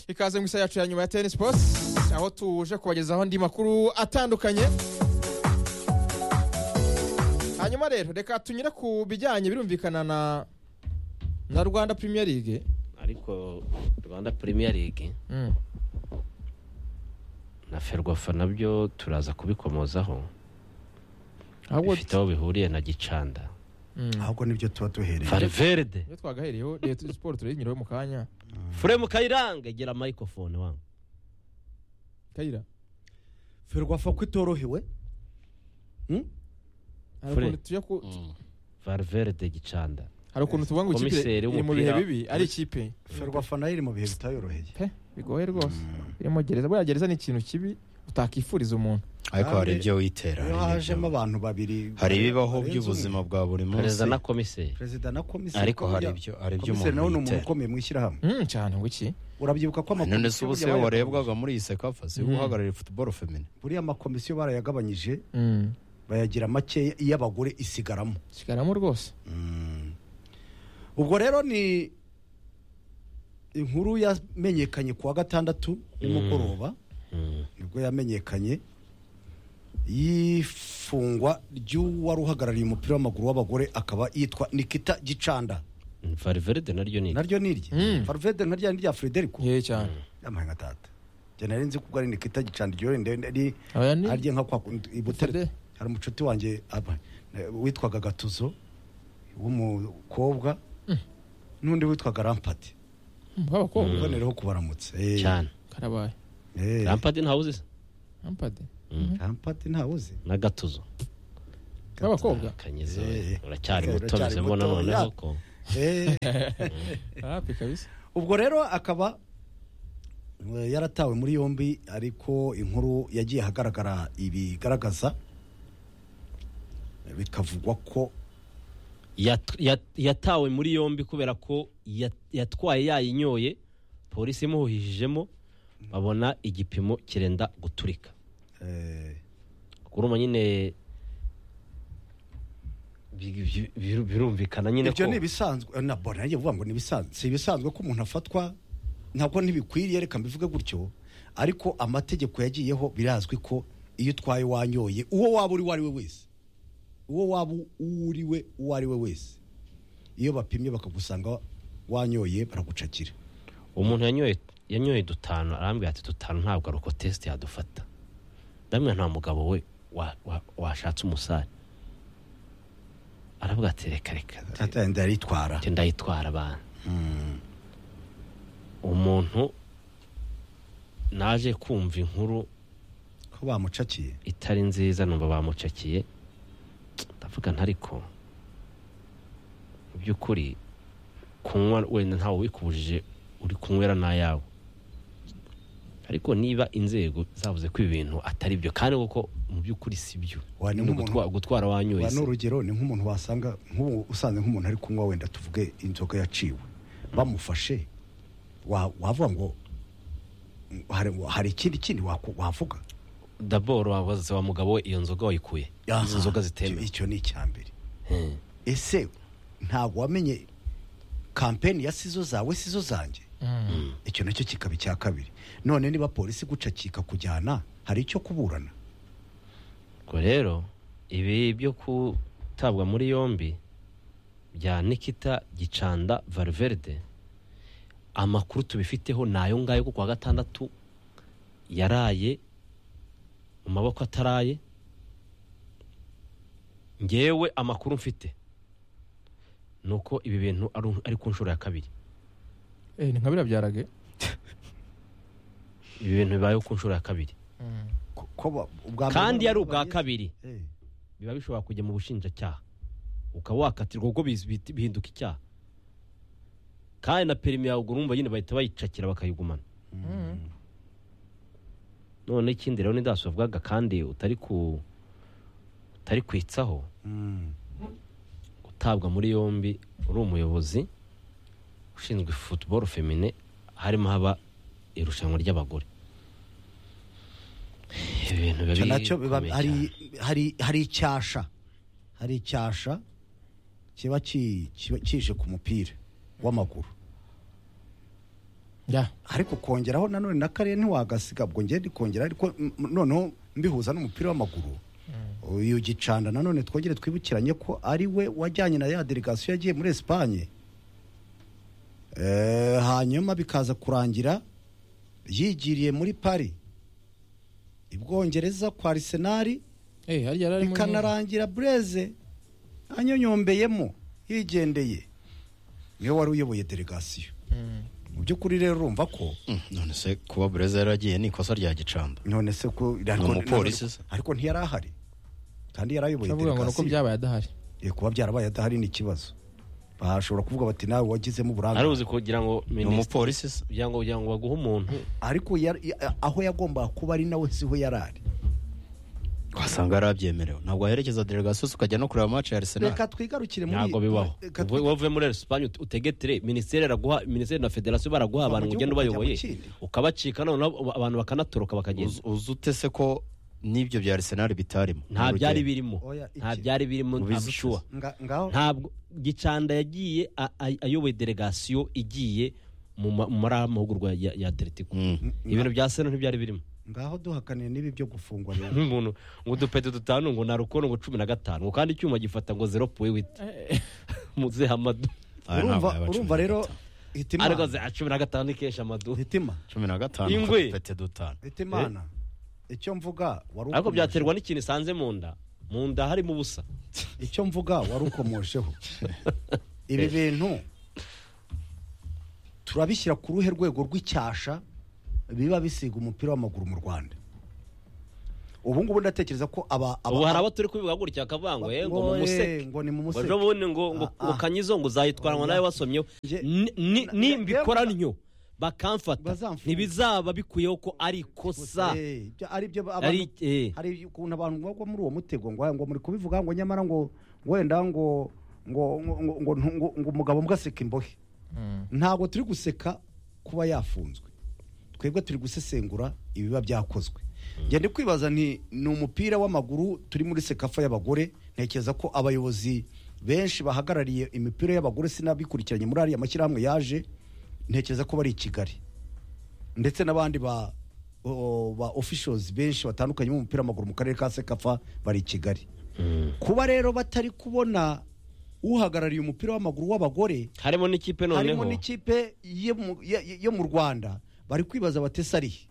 ikaze mu isaha yacu ya nyuma ya tennis post aho tuje kubagezaho andi makuru atandukanye hanyuma rero reka tunyure ku bijyanye birumvikana na na rwanda premier league ariko rwanda premier league na ferwafa nabyo turaza kubikomozaho ahubwo bifite aho bihuriye na gicanda ahubwo nibyo tuba duhereye valverde iyo twagaheriyeho leta siporo turenyiraho mu kanya furemu kayiranga gera microphone wangu kayira ferwafa ko itorohewe Hmm? hari Fure. ukuntu tujya ku valverde gicanda hari ukuntu tuvuga ngo ikipe Komiseri iri mu w'umupira. bihe bibi ari ikipe ferwafa nayo iri mu bihe bitayoroheye pe bigoye rwose irimo gereza buriya gereza ni ikintu kibi utakifuriza umuntu ariko hari ibyo witera iyo hari hajemo n'ibyo- abantu babiri hari ibibaho barenze by'ubuzima umwe. bwa buri munsi perezida na komiseri perezida na komiseri ariko hari burya- ibyo hari ibyo komiseri umuntu nawe ni umuntu yitera ukomeye mu ishyirahamwe Mm, cyane ngo iki urabyibuka ko none se ubu se burya warebwaga muri iyi sekafa si Mm. guhagararira futuboro femine buriya amakomisiyo barayagabanyije Mm, bayagira makeya iyo abagore isigaramo sigaramo rwose Mm. ubwo rero ni inkuru yamenyekanye ku wa gatandatu nimugoroba Mm. nibwo yamenyekanye y'ifungwa ry'uwari uhagarariye umupira w'amaguru w'abagore akaba yitwa nikita gicanda valverde naryo ni naryo ni irye Mm. faruvede naryo ni irya frederico ye cyane yamaye nka tata njye nari nzi kuko ari nikita gicanda iryo wenda ari aya ni arya nka kwa i Fede? Butare hari umucuti wanjye aba- eh, witwaga gatuzo w'umukobwa n'undi witwaga rampati Mm, bw'abakobwa ubonereho kubaramutsa Eh, cyane karabaye eh, rampadi ntawuzi se ampade rampati ntawuzi na gatuzo bw'abakobwa kanyeze Eh. uracyari Eh, muto uracyari bizemo muto, noneho ya. ko Eh, hafi kabisa ubwo rero akaba eh, yaratawe muri yombi ariko inkuru yagiye ahagaragara ibigaragaza eh, bikavugwa ko Yat- yat- yatawe muri yombi kubera ko yat- yatwaye yayinyoye polisi imuhuhijijemo babona igipimo kirenda guturika eh, kuruma nyine bi- bi- biru- birumvikana nyine ibyo ko ni ibisanzwe eh, na bo nanjye vuga ngo ni ibisanzwe si ibisanzwe ko umuntu afatwa ntabwo ntibikwiriye reka mbivuge gutyo ariko amategeko yagiyeho birazwi ko iyo utwaye wanyoye uwo waba uri uwo ari we wese uwo waba uri we uwo ari we wese iyo bapimye bakagusanga wanyoye baragucakira umuntu yanyoye yanyoye dutanu arambwira ati dutanu ntabwo ari uko tesite yadufata ndamwe nta mugabo we wa- wa- washatse umusare aravuga ati reka reka tata yanjye aritwara ati ndayitwara abantu umuntu naje kumva inkuru ko bamucakiye itari nziza numva bamucakiye ndavuga ntariko mu by'ukuri kunywa wenda ntawe ubikubujije uri kunywera n'ayawe ariko niba inzego zavuze ko ibi bintu atari byo kandi kuko mu by'ukuri si byo Wa, ni Ni nk'umuntu- ugutwa- gutwara wanyoye wa se. n'urugero ni nk'umuntu wasanga nk'ubu usanze nk'umuntu ari kunywa wenda tuvuge inzoga yaciwe bamufashe wa- wavuga ngo mm, hari, hari ikindi kindi waku- wavuga daboro wabaza wa mugabo we iyo nzoga wayikuye izo Aha, nzoga icyo- zitemewe icyo ni icya mbere Hmm. ese ntabwo wamenye kampeni ya sizo zawe sizo zanjye icyo nacyo kikaba icya kabiri none niba polisi igucakika kujyana hari icyo kuburana ubwo rero ibi byo gutabwa muri yombi bya nikita gicanda valverde amakuru tubifiteho ni ayo ngayo kuko wa gatandatu yaraye mu maboko ataraye ngewe amakuru mfite ni uko ibi bintu ari- ari ku nshuro ya kabiri Eh, ni nka biriya byarage ibi bintu bibayeho ku nshuro ya kabiri Ko- ko ba- ubwa mbere kandi nabo ari ubwa babizi. kabiri Eh, biba bishobora kujya mu bushinjacyaha ukaba wakatirwa ubwo bizi- bihita- bihinduka icyaha kandi na perimi yawe ubwo urumva nyine bahita bayicakira bakayigumana none ikindi rero nidasi wavugaga kandi utari ku utari kwitsaho mm, gutabwa muri yombi uri umuyobozi ushinzwe futuboro femine harimo haba irushanwa ry'abagore ibi bintu biba icyo nacyo biba bikomeye cyane. hari hari hari icyasha hari icyasha kiba ki- kiba kije ku mupira w'amaguru ya ariko kongeraho nanone na kariya ntiwagasiga ubwo ngende kongera ariko m- m- noneho mbihuza n'umupira w'amaguru uyu gicanda nanone twongere twibukiranye ko ari we wajyanye na ya delegasiyo yagiye muri esipanye Eh, hanyuma bikaza kurangira yigiriye muri pari i bwongereza kwa arisenali eh hari yari arimo bikanarangira bureze anyonyombeyemo yigendeye niwe wari uyoboye delegasiyo Mm. mu by'ukuri rero urumva ko Mm, none se kuba bureza yaragiye ni ikosa rya gicanda none se ko ariko- umupolisi se. ariko ntiyari ahari kandi yari ayoboye ndavuga ngo nuko delegasiyo byabaye adahari Eh, kuba byarabaye adahari ni ikibazo bashobora kuvuga bati nawe wagizemo ari uburambe uzi kugira ngo ni minisitiri umupolisi se kugira ngo kugira ngo baguhe umuntu ariko yari- ya- aho yagombaga kuba ari nawe siho yari ari wasanga yarabyemerewe ntabwo waherekeza delegasiyo se ukajya no kureba match ya arsenal reka twigarukire muri ntabwo bibaho reka Uvuye- wavuye muri esipanye ut- utegetire minisiteri iraguha minisiteri na federasiyo baraguha Kuva mu abantu ngo ugende gihugu ukajya mu ubayoboye kindi. ukabacika noneho abantu bakanatoroka bakagenda Uzi- uzi ute se ko n'ibyo bya arsenal bitarimo nta Mu byari rugendo. birimo Oya, iki. nta byari birimo Ubizi ute abishuwa nga- ngaho ntabwo gicanda yagiye a- a- ayoboye delegasiyo igiye mu ma- mu muri aya mahugurwa ya ya atletico Mm. ibintu bya seno ntibyari birimo ngaho duhakaniye n'ibi byo gufungwa rero nk'umuntu ngo udupeti dutanu ngo narukono ngo cumi na gatanu ngo kandi icyuma gifata ngo zero puwiwiti muzehe amadu Aya ntabwo urumva yaba cumi urumva na rero gatanu. hitima ariko za cumi na gatanu ikesha amadu hitima cumi na gatanu Ingwe. kuko dufite dutanu hitimana icyo mvuga wari ariko ukomeje- byaterwa n'ikintu isanze mu nda mu nda harimo ubusa icyo mvuga wari ukomosheho ibi bintu turabishyira ku ruhe rwego rw'icyasha biba bisiga umupira w'amaguru mu rwanda ubu ngubu ndatekereza ko aba aba- ubu hari abo turi kubivuga gutya akavuga ngo eh, ngo ngo eh, mumuseke ngo ni mu ngo museke ejo bundi ngo ngo Ah, ngo ah. kanyizo ngo uzayitwaranwa nawe wasomyeho Nge- Ni- ni- na- nimbikora yewe- ntyo bakamfata Bazamfunga. ntibizaba bikuyeho ko ari ikosa Eh, ibyo- ari byo abantu- ari eh, hari ukuntu abantu bagwa muri uwo mutego ngo ngo muri kubivuga ngo nyamara ngo ngo wenda ngo ngo ngo ngo ngo ntu- ngo- ngo umugabo mugaseka imbohe Mm. ntabwo turi guseka kuba yafunzwe twebwe turi gusesengura ibiba byakozwe ngende kwibaza nti ni umupira w'amaguru turi muri sekafa y'abagore ntekereza ko abayobozi benshi bahagarariye imipira y'abagore sinabikurikiranye muri ariya mashyirahamwe yaje ntekereza ko bari i kigali ndetse n'abandi ba o- ba officials benshi batandukanye b'umupira w'amaguru mu karere ka sekafa bari i kigali kuba rero batari kubona uhagarariye umupira w'amaguru w'abagore harimo n'ikipe noneho harimo n'ikipe yo mu- ya- yo mu rwanda bari kwibaza batese arihe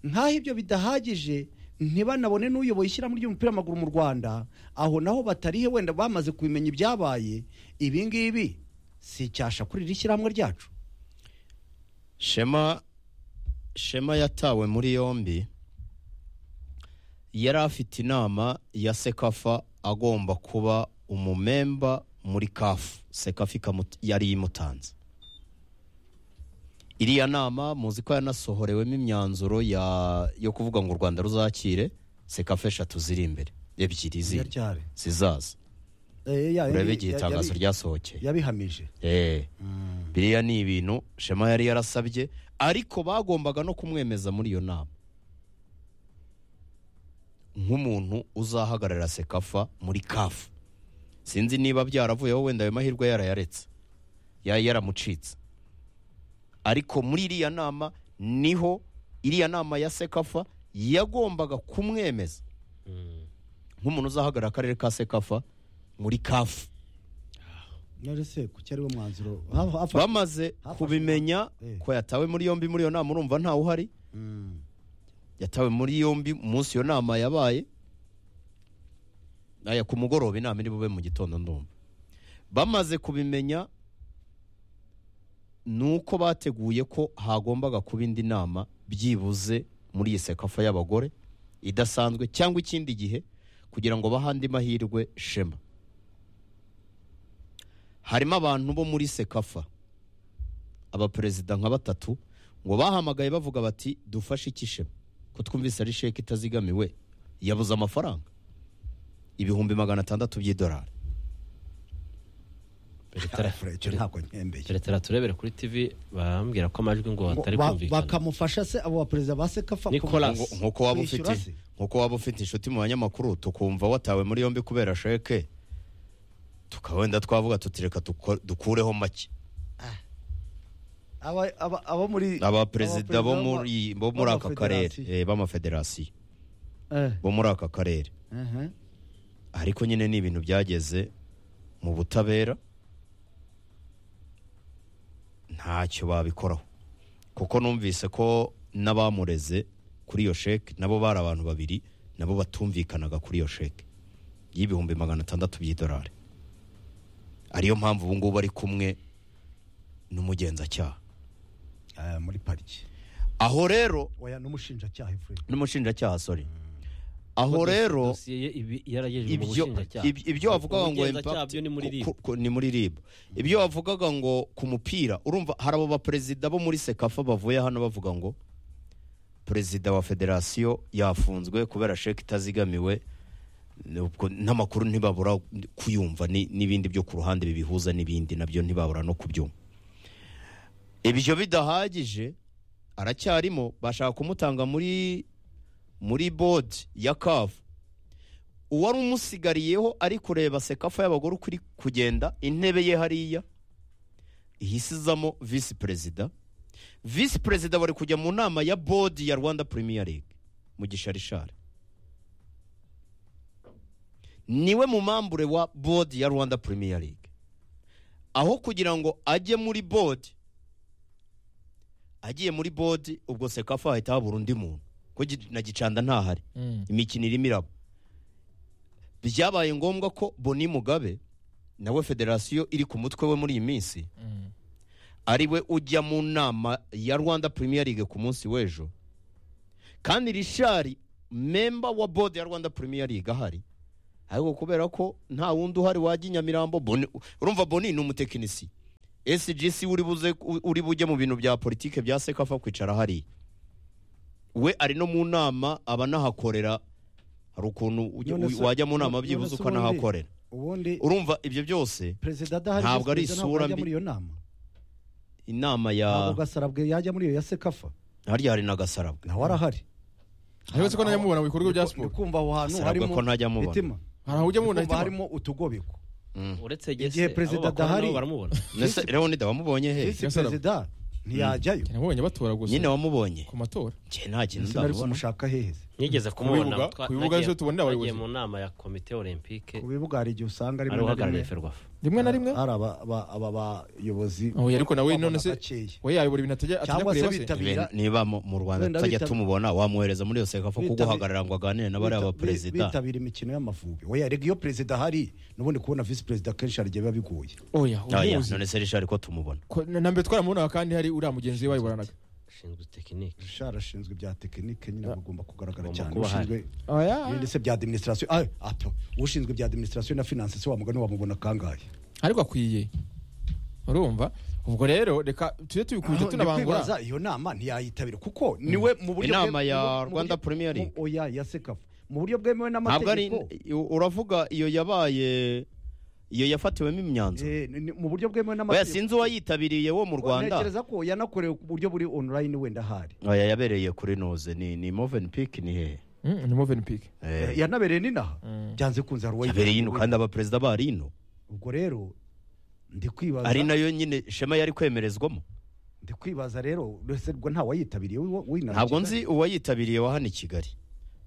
nk'aho ibyo bidahagije ntibanabone n'uyoboye ishyirahamwe ry'umupira w'amaguru mu rwanda aho naho batarihe wenda bamaze kubimenya ibyabaye ibi ngibi si icyasha kuri iri shyirahamwe ryacu shema shema yatawe muri yombi yari afite inama ya sekafa agomba kuba umumemba muri kafu sekafa ikamu- yari imutanze iriya nama muzi ko yanasohorewemo imyanzuro ya- yo kuvuga ngo u rwanda ruzakire sekafa eshatu ziri imbere ebyiri ziri Iryari. zizaza Eh, ya- urebe ya- igihe ya- itangazo yabi- ryasohokeye yabihamije Eh, biriya ni ibintu shema yari yarasabye ariko bagombaga no kumwemeza muri iyo nama nk'umuntu uzahagararira sekafa muri kafu sinzi niba byaravuyeho wenda ayo mahirwe yarayaretse yari yaramucitse ariko muri iriya nama niho iriya nama ya sekafa yagombaga kumwemeza nk'umuntu uzahagararira akarere ka sekafa muri kafu none se kuki ari wo mwanzuro Ha- hafa- bamaze hafashwe- kubimenya Eh. ko yatawe muri yombi muri iyo nama urumva ntawe uhari Mm. yatawe muri yombi munsi iyo nama yabaye aya ku mugoroba inama iri bube mu gitondo ndumva bamaze kubimenya ni uko bateguye ko hagombaga kuba indi nama byibuze muri iyi sekafa y'abagore idasanzwe cyangwa ikindi gihe kugira ngo bahe andi mahirwe shema harimo abantu bo muri sekafa abaperezida nka batatu ngo bahamagaye bavuga bati dufashe iki shema ko twumvise ari sheke itazigamiwe yabuze amafaranga ibihumbi magana atandatu by'idolari Alfred, icyo ntabwo nkembeye turetera turebere kuri tv barambwira ko amajwi ngo atari Ba- kumvikana bakamufasha se abo baperezida ba sekafa Nicolas. Ngo- nk'uko waba Kwishyura ufite se? nk'uko waba ufite inshuti mu banyamakuru tukumva watawe muri yombi kubera sheke tukaba wenda twavuga tuti reka duko- dukureho make aba aba- abo muri abaperezida bo abaperezida muri bo muri aka karere b'amafederasiyo. eh, b'amafederasiyo Eh, bo muri aka karere mhm. ariko nyine ni ibintu byageze mu butabera ntacyo babikoraho kuko numvise ko n'abamureze kuri iyo sheke nabo bari abantu babiri nabo batumvikanaga kuri iyo sheke y'ibihumbi magana atandatu by'idolari ariyo mpamvu ubu ngubu ari kumwe n'umugenzacyaha Ah, muri pariki aho rero oya n'umushinjacyaha Efuremu. n'umushinjacyaha sorry aho rero dosiye ye ibi yaragejejwe mu ibyo bushinjacyaha ib- ibyo wavugaga ngo Ubugenzacyaha impact- byo ni muri ku- RIB. ku- ku- ni muri rib ibyo wavugaga ngo ku mupira urumva hari abo baperezida bo muri sekafa bavuye hano bavuga ngo perezida wa federasiyo yafunzwe kubera sheke itazigamiwe ubwo n'amakuru ntibabura kuyumva ni- n'ibindi byo ku ruhande bibihuza n'ibindi nabyo ntibabura no kubyumva ibyo bidahagije aracyarimo bashaka kumutanga muri muri bodi ya kavu uwari umusigariyeho ari kureba sekafa y'abagore uko iri kugenda intebe ye hariya ihisizamo visi perezida visi perezida bari kujya mu nama ya bodi ya rwanda premier league mu gisharishari niwe mu mambure wa bodi ya rwanda premier league aho kugira ngo ajye muri bodi agiye muri bodi ubwo sekafa hahita habura undi muntu ko gi- na gicanda ntahari Mm. imikino irimo iraba byabaye ngombwa ko boni mugabe nawe federasiyo iri ku mutwe we muri iyi minsi Mm. ari we ujya mu nama ya rwanda premier league ku munsi w'ejo kandi rishari memba wa bodi ya rwanda premier league ahari ariko kubera ko nta wundi uhari wajya i nyamirambo Boni- urumva boni ni umutekinisi sgc uri buze uri bujye mu bintu bya politike bya sekafa kwicara hariya we ari no mu nama aba anahakorera hari ukuntu ujya- None se- wajya mu nama none byibuze se uko ubundi- anahakorera ubundi urumva ibyo byose perezida adahari Ntabwo visi ari perezida isura yajya mbi. muri iyo nama inama ya ntabwo gasarabwe yajya muri iyo ya sekafa harya hari na gasarabwe nawe arahari Uretse ko najya mubona mu bikorwa bya siporo kumva aho hantu Gasarabwe harimo ko najya mubona. mitima hari aho ujya mubona kumva hitima harimo utugobeko uretse igihe gese perezida abo bakora adahari- nabo baramubona Nese Leonida wamubonye he visi Gasarabwe. perezida ntiyajyayo nabonye batora gusa nyine wamubonye ku matora njye nta kintu sinari ndamubona kumushaka heheze nigeze bibuga- kumubona ku bibuga ejo tubonera abayobozi. abayobozi mu nama ya komite olympique ku bibuga hari igihe usanga ari rimwe na rimwe uhagarariye ferwafa rimwe na rimwe hari aba aba- aba bayobozi Oh, ariko nawe none se bakeya. we yayobora ibintu atajya atajya Cyangwa se kureba se bitabira- Nibe- niba mu mu rwanda Wenda tutajya bitabira- tumubona wamuhereza muri yose kafa bitabira- kuguhagarara ngo aganire na bariya Bita- bi- baperezida bitabira imikino y'amavubi oya rega iyo perezida ahari n'ubundi kubona visi perezida kenshi hari igihe biba bigoye oya Aya, ubuzi none se rishari ko tumubona Ko- na na mbere twaramubonaga kandi hari uriya mugenzi we wayoboranaga ushinzwe tekinike Richard ashinzwe ibya tekinike nyine agomba kugaragara Agomba cyane kuba ahari. ushinzwe oya ibindi se bya administration ah ato ushinzwe bya administration na finance se wamugani wamubona kangahe ariko akwiye urumva ubwo rero reka tujye tubikuje Aho, tunabangura ndikwibaza, iyo nama ntiyayitabira kuko niwe mu buryo Inama bwe- ya mu buryo- Rwanda mu buryo- Premier League. mu- oya ya sekafu mu buryo bwemewe ntabwo ari n'amategeko u- uravuga iyo yabaye iyo yafatiwemo imyanzuro eh, ni- ni- mu buryo bwemewe oya n'amategeko sinzi uwayitabiriye wo mu rwanda ntekereza ko yanakorewe ku buryo buri online wenda ahari oya yabereye kuri noze ni ni moven peak ni hehe Mm, ni moveni piki Eh, yanabereye n'inaha byanze kunze hari uwayitabiriye. yabereye ino kandi abaperezida bari ino ubwo rero ndi kwibaza ari nayo nyine shema yari kwemerezwamo ndi kwibaza rero ese ubwo nta wayitabiriye w'inaha ntabwo nzi uwayitabiriye wa hano i kigali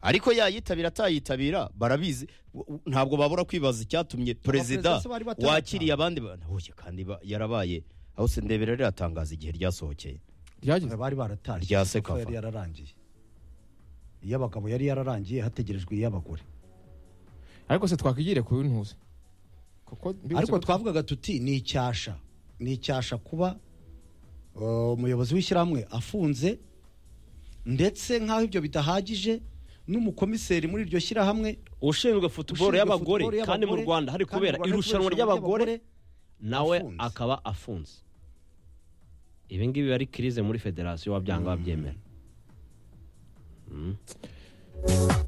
ariko yayitabira atayitabira barabizi w- w- ntabwo babura kwibaza icyatumye perezida se bari batarataha. wakiriye abandi bantu Huye, kandi ba- yarabaye aho se ndebera riratangaza igihe ryasohokeye ryageze bari baratashye Rya Sekafa Sekafa. yari yararangiye iy'abagabo yari yararangiye hategerejwe iy'abagore ariko se twakigire ku ntuzi kuko mbibutse ariko ko- twavugaga tuti ni icyasha ni icyasha kuba uh, umuyobozi w'ishyirahamwe afunze ndetse nk'aho ibyo bidahagije n'umukomiseri muri iryo shyirahamwe ushinzwe futuboro ushinzwe y'abagore football kandi mu y'abagore, rwanda hari kandi kubera mu Rwanda hari irushanwa kubera ry'abagore nawe afunze. akaba afunze ibi ngibi ari kirize muri federasiyo wabyanga wabyemera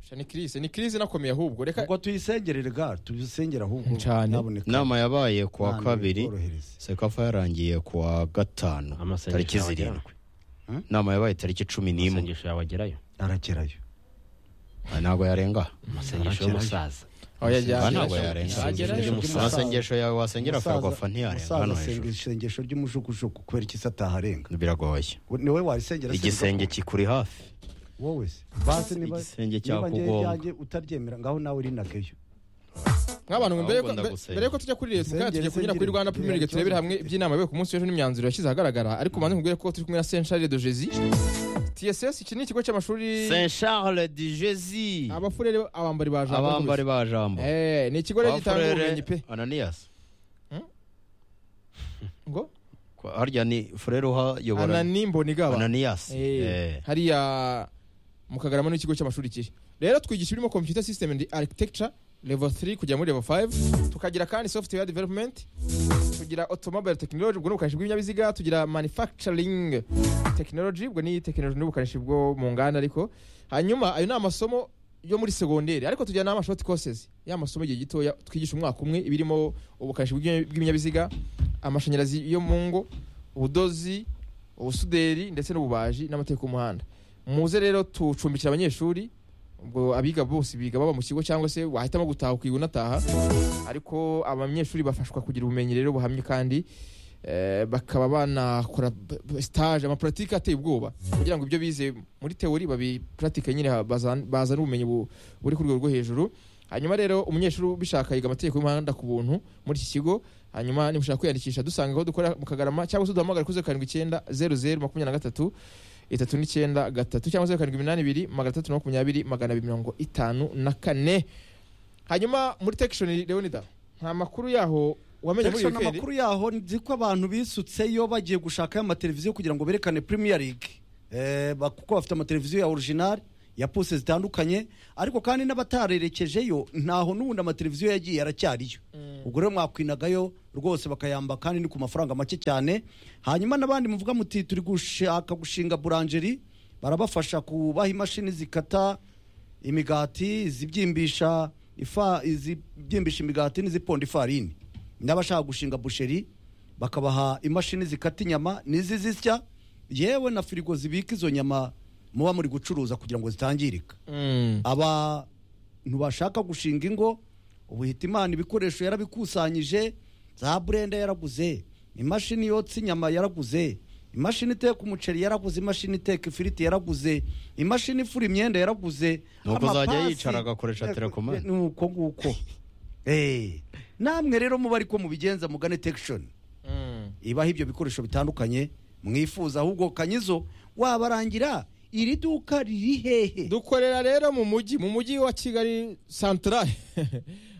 Sha, ni kirise ni kirise nakomeye ahubwo reka ubwo tuyisengerere ga tuyisengere ahubwo Cyane. nyabuneka. inama yabaye ku wa Imana kabiri ibitworohereze. sekafa yarangiye ku wa gatanu Amasengesho tariki yawe zirindwi inama yabaye tariki cumi n'imwe amasengesho yawe agerayo arakerayo Ah, ntabwo yarenga amasengesho y'umusaza Oya, jya- Aha jya- ntabwo jya- yarenza Yagerayo. Umusaza- amasengesho yawe wasengera Umusaza- ferwafa ntiyarenga umusaza hano asenga hejuru isengesho ry'umujugujugu kubera iki se ataharenga biragoye ni wowe warisengera se igisenge bigakuka. kikuri hafi wowe se basi niba niba igisenge njyewe cyakugonga. ibyanjye utaryemera ngaho nawe urinakeyo nk'abantu mbere yuko- mbe- Ahubwo ndagusenga. mbere yuko tujya kuri leta tujya Nsengere, kunyura kuri nsengere. rwanda premier league turebere hamwe iby'inama yabaye ku munsi w'ejo n'imyanzuro yashyize ahagaragara ariko manze nkubwire ko turi kumwe na saint charles de jezi tss iki ni ikigo cy'amashuri saint charles de jezi abafurere abambari ba jambo abambari gusa. ba jambo Eh, ni ikigo rero gitanga ubumenyi pe ananiyasi ngo harya ni furere uhayobora anani mbonigaba ananiyasi Eh, hariya mu kagarama n'ikigo cy'amashuri kiri rero twigisha ibirimo computer system and architecture level 3 kujya muri level 5 tukagira kandi software development tugira automobile technology ubwo ni ubukanishi bw'ibinyabiziga tugira manufacturing technology ubwo ni technology n'ubukanishi bwo mu nganda ariko hanyuma ayo ni amasomo yo muri segonderi ariko tugira n'ama short courses ya masomo igihe gitoya twigisha umwaka umwe ibirimo ubukanishi bw'ibinyabi- bw'ibinyabiziga amashanyarazi yo mu ngo ubudozi ubusuderi ndetse n'ububaji n'amategeko y'umuhanda muze rero tucumbikira abanyeshuri ubwo abiga bose biga baba mu kigo cyangwa se wahitamo gutaha ukiga unataha ariko abanyeshuri bafashwa kugira ubumenyi rero buhamye kandi eh, bakaba banakora b- b- stage amapuratike ateye ubwoba kugira ngo ibyo bize muri teori babipuratike nyine ha- bazan- bazane ubumenyi bu- buri ku rwego rwo hejuru hanyuma rero umunyeshuri ubishaka yiga amategeko y'umuhanda ku buntu muri iki kigo hanyuma nimushaka kwiyandikisha dusanga aho dukora mu kagarama cyangwa se duhamagara kuri zeru karindwi icyenda zeru zeru makumyabiri na gatatu itatu n'icyenda gatatu cyangwa zeru karindwi iminani ibiri magana atatu na makumyabiri magana abiri mirongo itanu na kane hanyuma muri tekishoni leonida nta makuru yaho wamenye muri iyi Jackson wikendi amakuru yaho nzi ko abantu bisutseyo bagiye gushakayo amateleviziyo kugira ngo berekane Premier League eh, ba- kuko bafite amateleviziyo ya original ya pose zitandukanye ariko kandi n'abatarerekejeyo ntaho n'ubundi amateleviziyo yagiye aracyariyo ubwo rero mwakwinagayo rwose bakayamba kandi ni ku mafaranga make cyane hanyuma n'abandi muvuga muti turi gushaka gushinga buranjeri barabafasha kubaha imashini zikata imigati izibyimbisha ifa izibyimbisha imigati n'iziponda ifarini n'abashaka gushinga busheri bakabaha imashini zikata inyama n'izi zisya yewe na firigo zibika izo nyama muba muri gucuruza kugira ngo zitangirika Mm. abantu bashaka gushinga ingo ubu hita imana ibikoresho yarabikusanyije za burenda yaraguze imashini yotsa inyama yaraguze imashini iteka umuceri yaraguze imashini iteka ifiriti yaraguze imashini ifura imyenda yaraguze Nuko amapasi- uzajya yicara agakoresha telekomande. ni uko nguko Eh, namwe rero muba ariko mubigenza mugane tekishoni Mm. ibaho ibyo bikoresho bitandukanye mwifuza ahubwo kanyizo wabarangira iri duka riri hehe dukorera rero mu mujyi mu mujyi wa kigali santarare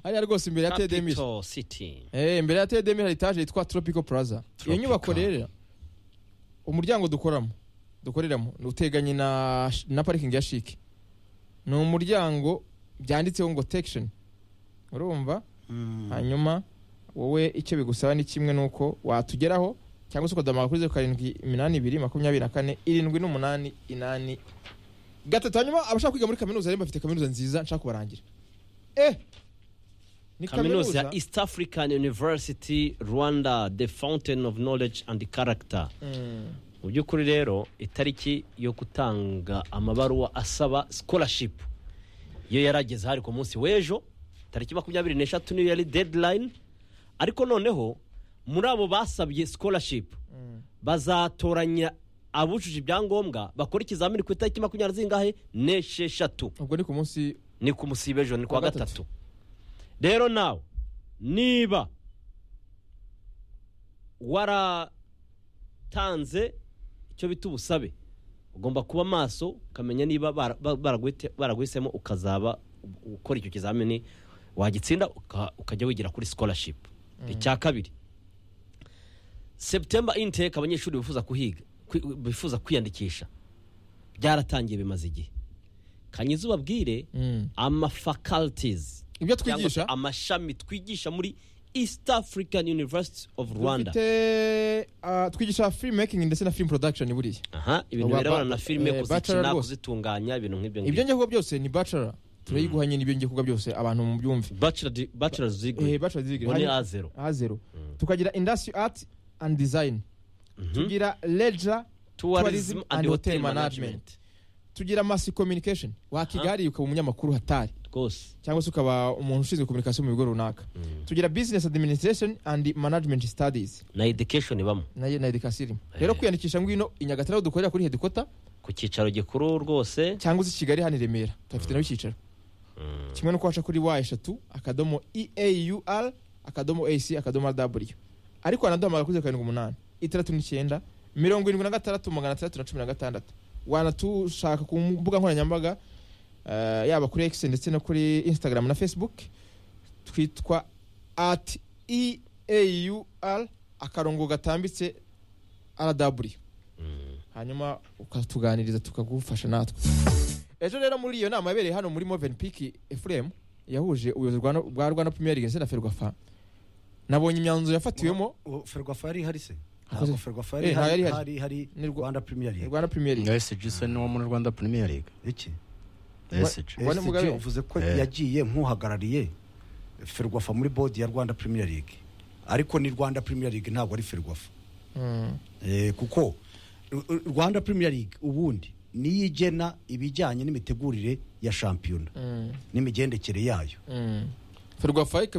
hariya rwose imbere ya tedemisi Capital City Eh, imbere ya tedemi hari etaje yitwa tropical plaza iyo Tropical. nyubako rero umuryango dukoramo dukoreramo ni uteganye na na parikingi ya shike ni umuryango byanditseho ngo tekishoni urumva hanyuma wowe icyo bigusaba ni kimwe nuko watugeraho cyangwa se ukadomaga kuri zeru karindwi iminani ibiri makumyabiri na kane irindwi n'umunani inani gatatu hanyuma abashaka kwiga muri kaminuza rero bafite kaminuza nziza nshaka kubarangira eh ni kaminuza ya east african university rwanda the fountain of knowledge and character Mm. mu by'ukuri rero itariki yo gutanga amabaruwa asaba scholarship iyo yarageze hari ku munsi w'ejo tariki makumyabiri n'eshatu niyo yari deadline ariko noneho muri abo basabye scholarship bazatoranya abujuje ibyangombwa bakora ikizamini ku itariki makumyabiri zingahe n'esheshatu ubwo ni ku munsi ni ku musiba ejo ni Kuwa kuwa gatatu. gatatu rero nawe niba waratanze icyo bita ubusabe ugomba kuba maso ukamenya niba bara- ba- baraguhite- baraguhisemo ukazaba u- ukora icyo kizamini wagitsinda uka- ukajya wigira kuri scholarship icya kabiri september intake abanyeshuri bifuza kuhiga kwi- bifuza kwiyandikisha byaratangiye bimaze igihe kanyiza ubabwire Mm. amafaculties ibyo cyangwa se twigisha amashami twigisha muri east african university of rwanda dufite ah, twigisha film making ndetse na film production buriya aha ibintu Ba- birebana ba- na filime eh, bachelor kuzikina rwose. kuzitunganya ibintu nk'ibyo ibyo ngibyo njya kuvuga byose ni bachelor turayiguha nyine ibyo njya kuvuga byose abantu mu byumve bachelor di- bachelor's Eh, degree bachelor degree muri Hanyuma- a zero a zero tukagira industry art and design tugira leisure tourism and hotel management management tugira mass communication wakiga hariya ukaba umunyamakuru hatari rwose cyangwa se ukaba umuntu ushinzwe kominikasiyo mu bigo runaka tugira business administration and management studies na education ibamo nayo na edikasi irimo rero kwiyandikisha ngwino i nyagatare aho dukorera kuri hedikota ku cyicaro gikuru rwose cyangwa se i kigali hano i remera tuhafite naho icyicaro kimwe no waca kuri wa eshatu akadomo eaur akadomo ac akadomo rw ariko wanaduhamagara kuri zeru karindwi umunani itandatu n'icyenda mirongo irindwi na gatandatu magana atandatu na cumi na gatandatu wanatushaka ku mbuga nkoranyambaga eh, yaba kuri x ndetse no kuri instagram na facebook twitwa at eaur akarongo gatambitse rw hanyuma ukatuganiriza tukagufasha natwe ejo rero muri iyo nama yabereye hano muri moven peak efuremu yahuje ubuyobozi bwa- bwa rwanda premier league ndetse na ferwafa nabonye imyanzuro yafatiwemo ferwafa yari ihari se Akoze- ntabwo ferwafa Eh, yari ntayo yari ihari ihari. hari hari Ni Rwa- rwanda premier league rwanda premier league esg ni uwo muri rwanda premier league iki esg Rwanda SG Mugabe. uvuze ko Eh. yagiye nk'uhagarariye ferwafa muri bodi ya rwanda premier league ariko ni rwanda premier league ntabwo ari ferwafa Mm. Eh, kuko Ru- Ru- rwanda premier league ubundi niyo igena ibijyanye n'imitegurire ya shampiyona Mm. n'imigendekere yayo Mm. ferwafa ikaba